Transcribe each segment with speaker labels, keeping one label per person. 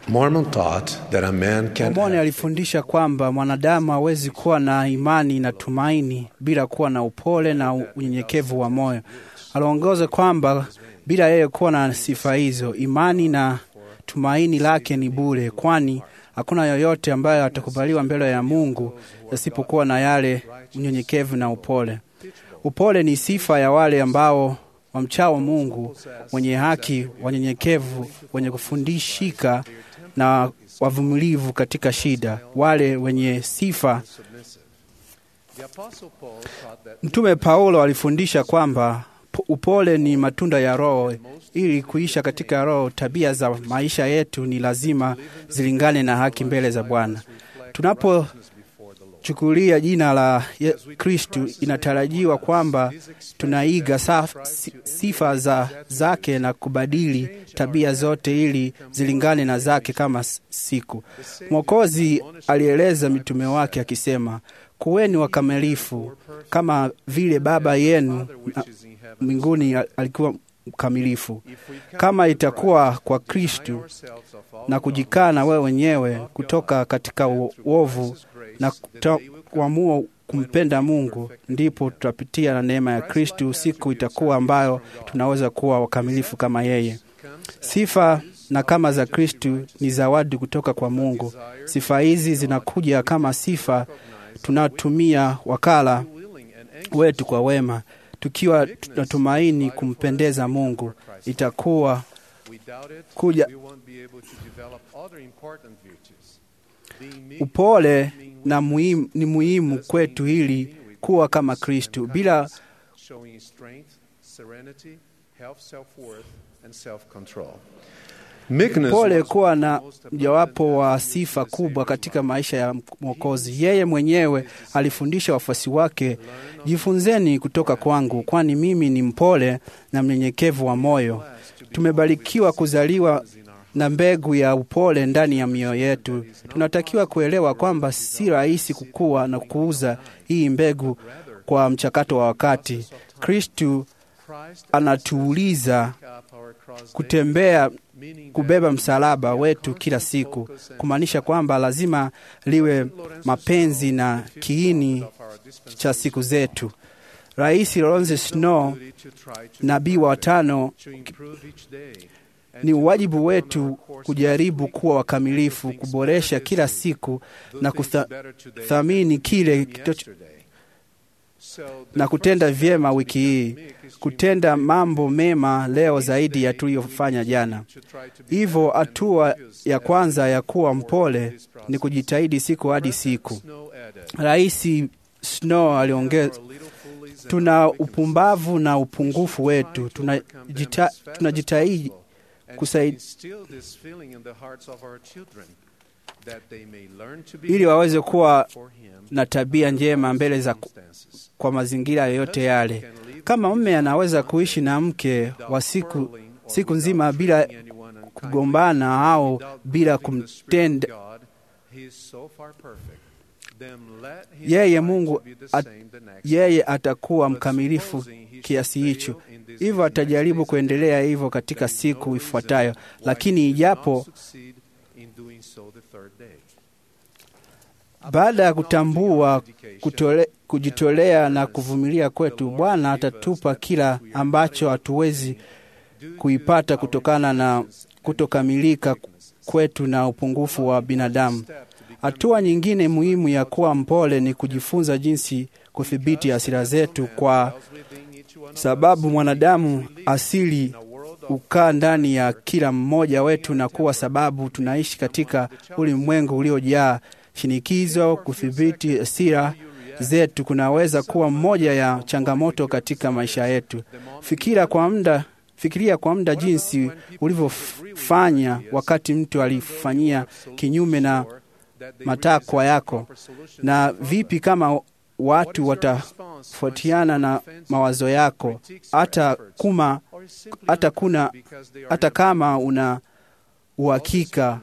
Speaker 1: Mormon taught that a man can
Speaker 2: Mormoni alifundisha kwamba mwanadamu hawezi kuwa na imani na tumaini bila kuwa na upole na unyenyekevu wa moyo. Aliongoza kwamba bila yeye kuwa na sifa hizo, imani na tumaini lake ni bure, kwani hakuna yoyote ambayo atakubaliwa mbele ya Mungu yasipokuwa na yale unyenyekevu na upole. Upole ni sifa ya wale ambao wamchao Mungu, wenye haki, wanyenyekevu, wenye kufundishika na wavumilivu katika shida, wale wenye sifa. Mtume Paulo alifundisha kwamba upole ni matunda ya Roho. Ili kuisha katika Roho, tabia za maisha yetu ni lazima zilingane na haki mbele za Bwana. Tunapochukulia jina la Kristu, inatarajiwa kwamba tunaiga saf, sifa za zake na kubadili tabia zote ili zilingane na zake kama siku. Mwokozi alieleza mitume wake akisema, kuweni wakamilifu kama vile Baba yenu mbinguni alikuwa mkamilifu. Kama itakuwa kwa Kristu na kujikana wewe wenyewe kutoka katika uovu na kuamua kumpenda Mungu, ndipo tutapitia na neema ya Kristu. Siku itakuwa ambayo tunaweza kuwa wakamilifu kama yeye. Sifa na kama za Kristu ni zawadi kutoka kwa Mungu. Sifa hizi zinakuja kama sifa tunatumia wakala wetu kwa wema tukiwa tunatumaini kumpendeza Mungu. Itakuwa kuja upole na muhimu, ni muhimu kwetu ili kuwa kama Kristu bila pole kuwa na mjawapo wa sifa kubwa katika maisha ya Mwokozi. Yeye mwenyewe alifundisha wafuasi wake, jifunzeni kutoka kwangu, kwani mimi ni mpole na mnyenyekevu wa moyo. Tumebarikiwa kuzaliwa na mbegu ya upole ndani ya mioyo yetu. Tunatakiwa kuelewa kwamba si rahisi kukua na kuuza hii mbegu kwa mchakato wa wakati. Kristu anatuuliza kutembea kubeba msalaba wetu kila siku, kumaanisha kwamba lazima liwe mapenzi na kiini cha siku zetu. Rais Lawrence Snow, nabii wa tano, ni wajibu wetu kujaribu kuwa wakamilifu, kuboresha kila siku na kuthamini kile na kutenda vyema wiki hii, kutenda mambo mema leo zaidi ya tuliyofanya jana. Hivyo hatua ya kwanza ya kuwa mpole ni kujitahidi siku hadi siku. Rais Snow aliongeza, tuna upumbavu na upungufu wetu, tunajitahidi tuna kusaidia ili waweze kuwa na tabia njema mbele za kwa mazingira yoyote yale. Kama mume anaweza kuishi na mke wa siku, siku nzima bila kugombana au bila kumtenda yeye, Mungu at, yeye atakuwa mkamilifu kiasi hicho. Hivyo atajaribu kuendelea hivyo katika siku ifuatayo, lakini ijapo baada ya kutambua kutole, kujitolea na kuvumilia kwetu, Bwana atatupa kila ambacho hatuwezi kuipata kutokana na kutokamilika kwetu na upungufu wa binadamu. Hatua nyingine muhimu ya kuwa mpole ni kujifunza jinsi kudhibiti hasira zetu, kwa sababu mwanadamu asili hukaa ndani ya kila mmoja wetu, na kuwa sababu tunaishi katika ulimwengu uliojaa shinikizo. Kudhibiti hasira zetu kunaweza kuwa mmoja ya changamoto katika maisha yetu. Fikira kwa muda, fikiria kwa muda jinsi ulivyofanya wakati mtu alifanyia kinyume na matakwa yako, na vipi kama watu watafuatiana na mawazo yako, hata kuma hata kuna hata kama una uhakika.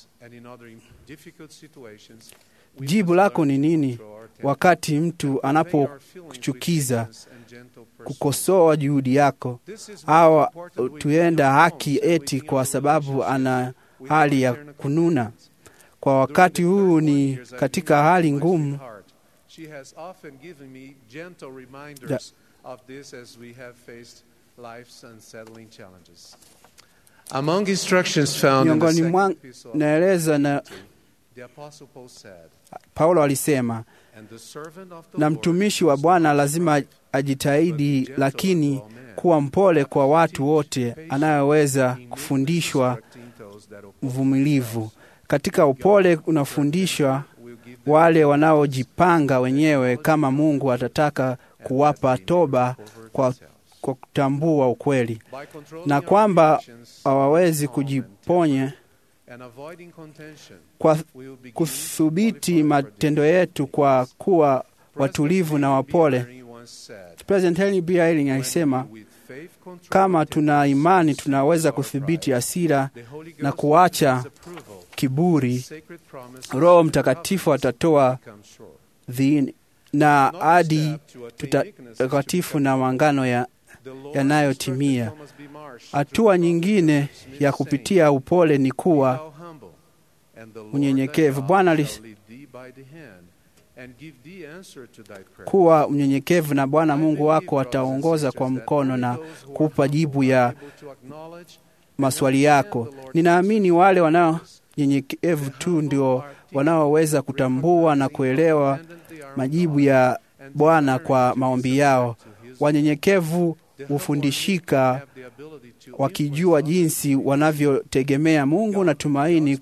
Speaker 2: Jibu lako ni nini wakati mtu anapokuchukiza, kukosoa juhudi yako, au tuenda haki eti kwa sababu ana hali ya kununa. Kwa wakati huu ni katika hali ngumu.
Speaker 1: She has often given me gentle reminders of this as we have faced life's unsettling challenges. Among instructions found in the
Speaker 2: Miongoni
Speaker 1: second
Speaker 2: mwa
Speaker 1: epistle of
Speaker 2: naeleza na
Speaker 1: the Apostle Paul said,
Speaker 2: Paulo alisema,
Speaker 1: And the servant of the
Speaker 2: na
Speaker 1: Lord
Speaker 2: mtumishi wa Bwana lazima ajitahidi, lakini kuwa mpole kwa watu wote, anayeweza kufundishwa,
Speaker 1: instructing those that oppose
Speaker 2: mvumilivu. Katika upole unafundishwa wale wanaojipanga wenyewe, kama Mungu atataka kuwapa toba kwa, kwa kutambua ukweli
Speaker 1: by controlling
Speaker 2: na
Speaker 1: our
Speaker 2: kwamba
Speaker 1: reactions
Speaker 2: hawawezi
Speaker 1: calm and
Speaker 2: kujiponya
Speaker 1: and avoiding contention,
Speaker 2: kwa
Speaker 1: we will begin
Speaker 2: kuthibiti
Speaker 1: qualifying for
Speaker 2: matendo yetu kwa kuwa watulivu na wapole.
Speaker 1: President once said,
Speaker 2: President Henry B. Eyring alisema
Speaker 1: with faith control
Speaker 2: kama tuna imani tunaweza kudhibiti hasira
Speaker 1: the Holy
Speaker 2: na
Speaker 1: Ghost
Speaker 2: kuacha
Speaker 1: gives approval,
Speaker 2: kiburi.
Speaker 1: sacred promises
Speaker 2: Roho
Speaker 1: and
Speaker 2: Mtakatifu
Speaker 1: covenants
Speaker 2: atatoa
Speaker 1: become sure.
Speaker 2: dhiini na
Speaker 1: Not
Speaker 2: hadi
Speaker 1: step to attain meekness is to
Speaker 2: tutakatifu
Speaker 1: become
Speaker 2: na maangano ya
Speaker 1: The Lord
Speaker 2: yanayotimia.
Speaker 1: instructed Thomas B. Marsh
Speaker 2: hatua
Speaker 1: to
Speaker 2: nyingine
Speaker 1: Smith
Speaker 2: ya
Speaker 1: saying,
Speaker 2: kupitia upole ni
Speaker 1: "Be
Speaker 2: kuwa
Speaker 1: thou humble, and the Lord
Speaker 2: unyenyekevu.
Speaker 1: thy God
Speaker 2: Bwana
Speaker 1: shall
Speaker 2: alis-
Speaker 1: lead thee by the hand, and give thee answer to thy prayer."
Speaker 2: kuwa mnyenyekevu na Bwana
Speaker 1: I
Speaker 2: Mungu
Speaker 1: believe,
Speaker 2: wako
Speaker 1: brothers and
Speaker 2: ataongoza kwa
Speaker 1: sisters, that
Speaker 2: mkono
Speaker 1: only
Speaker 2: na
Speaker 1: those who are
Speaker 2: kupa
Speaker 1: humble
Speaker 2: jibu
Speaker 1: are
Speaker 2: ya
Speaker 1: able to acknowledge
Speaker 2: maswali yako. Ninaamini wale wanaonyenyekevu tu ndio wanaoweza kutambua na kuelewa majibu ya Bwana kwa maombi yao. Wanyenyekevu hufundishika wakijua jinsi wanavyotegemea Mungu na tumaini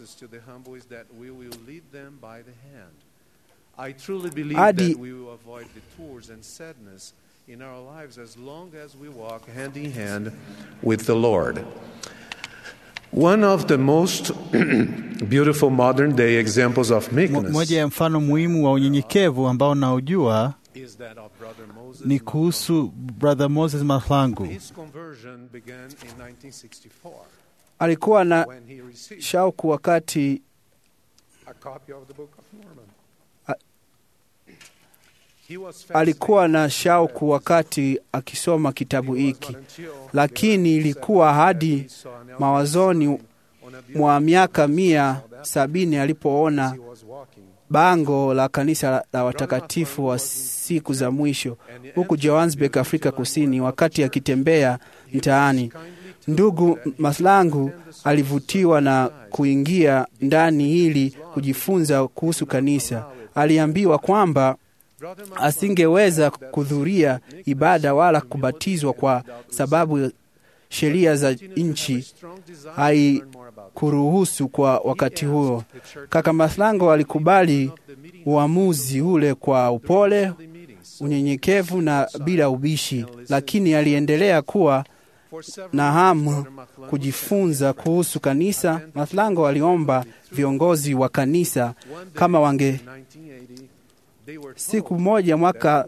Speaker 2: Hadi-
Speaker 1: in our lives as long as we walk hand in hand with the Lord. One of the most beautiful modern day examples of
Speaker 3: Mo-
Speaker 1: meekness
Speaker 3: Moja ya mfano muhimu wa unyenyekevu ambao naujua
Speaker 1: is that of brother Moses
Speaker 3: ni kuhusu Brother Moses Mahlangu.
Speaker 1: His conversion began in 1964
Speaker 2: alikuwa na
Speaker 1: when he received
Speaker 2: shauku wakati
Speaker 1: a copy of the Book of Mormon.
Speaker 2: A-
Speaker 1: He was
Speaker 2: alikuwa na
Speaker 1: fascinated
Speaker 2: shauku wakati akisoma kitabu
Speaker 1: It was
Speaker 2: hiki,
Speaker 1: not until
Speaker 2: lakini
Speaker 1: the
Speaker 2: ilikuwa
Speaker 1: 70s
Speaker 2: hadi
Speaker 1: that he saw an elder
Speaker 2: mawazoni
Speaker 1: sign on a
Speaker 2: mwa
Speaker 1: building
Speaker 2: miaka
Speaker 1: that
Speaker 2: mia
Speaker 1: saw that
Speaker 2: sabini
Speaker 1: as
Speaker 2: alipoona
Speaker 1: he was walking.
Speaker 2: bango la kanisa la watakatifu wa siku za mwisho huku Johannesburg, Afrika Kusini. Wakati akitembea mtaani, ndugu Maslangu alivutiwa na kuingia ndani ili kujifunza kuhusu kanisa. Aliambiwa kwamba asingeweza kuhudhuria ibada wala kubatizwa kwa sababu sheria za nchi haikuruhusu kwa wakati huo. Kaka Maslango alikubali uamuzi ule kwa upole, unyenyekevu na bila ubishi, lakini aliendelea kuwa na hamu kujifunza kuhusu kanisa. Maslango aliomba viongozi wa kanisa kama wange siku moja mwaka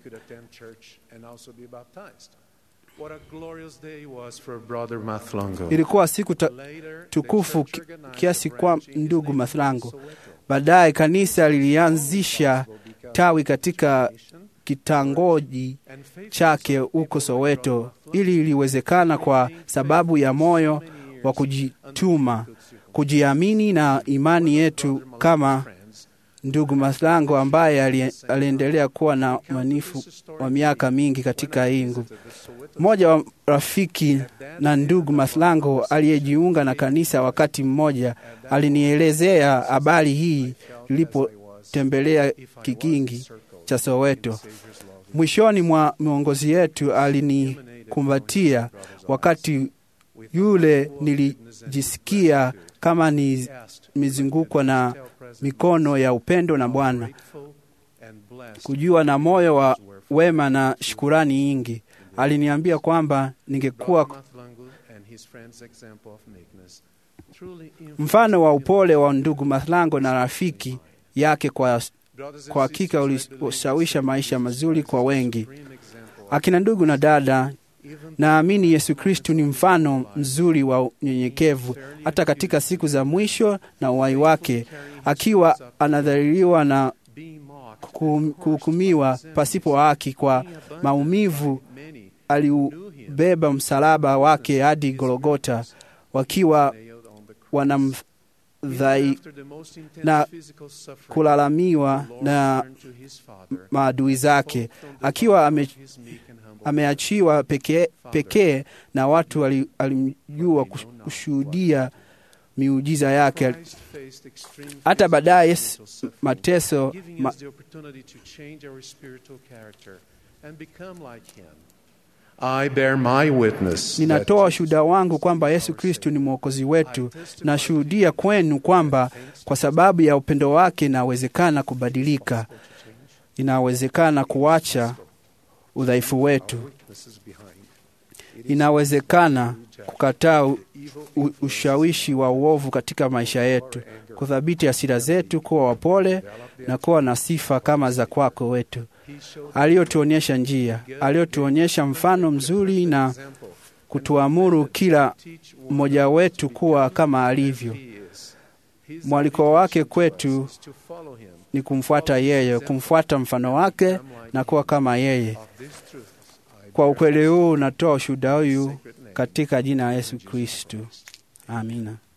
Speaker 2: ilikuwa siku ta, tukufu ki- kiasi kwa ndugu Mathlango. Baadaye kanisa lilianzisha tawi katika kitangoji chake huko Soweto. Ili iliwezekana kwa sababu ya moyo wa kujituma, kujiamini na imani yetu kama ndugu Maslango ambaye ali- aliendelea kuwa na manifu wa miaka mingi katika hii nguvu. Mmoja wa rafiki na ndugu Maslango aliyejiunga na kanisa wakati mmoja alinielezea habari hii nilipotembelea kikingi cha Soweto. Mwishoni mwa miongozi yetu alinikumbatia wakati yule nilijisikia kama nimezungukwa na mikono ya upendo na Bwana, kujua na moyo wa wema na shukurani nyingi. Aliniambia kwamba ningekuwa mfano wa upole wa ndugu Mathlango na rafiki yake kwa kwa hakika ulishawisha maisha mazuri kwa wengi. Akina ndugu na dada, naamini Yesu Kristu ni mfano mzuri wa unyenyekevu hata katika siku za mwisho na uhai wake, akiwa anadhaliliwa na kuhum- kuhukumiwa pasipo haki kwa maumivu, aliubeba msalaba wake hadi Golgota, wakiwa wanamdhai na kulalamiwa na maadui zake, akiwa ame, ameachiwa pekee pekee na watu wali- alimjua kush- kushuhudia miujiza yake. Hata baadaye s- mateso ma,
Speaker 1: I bear my witness
Speaker 2: ninatoa
Speaker 1: that
Speaker 2: ushuhuda wangu kwamba Yesu Kristu ni mwokozi wetu. Nashuhudia kwenu kwamba kwa sababu ya upendo wake inawezekana kubadilika, inawezekana kuacha udhaifu wetu, inawezekana kukataa u- u- ushawishi wa uovu katika maisha yetu, kudhibiti hasira zetu, kuwa wapole na kuwa na sifa kama za kwako wetu, aliyotuonyesha njia, aliyotuonyesha mfano mzuri na kutuamuru kila mmoja wetu kuwa kama alivyo. Mwaliko wake kwetu ni kumfuata yeye, kumfuata mfano wake na kuwa kama yeye. Kwa ukweli huu natoa ushuhuda huyu katika jina la Yesu Kristu, amina.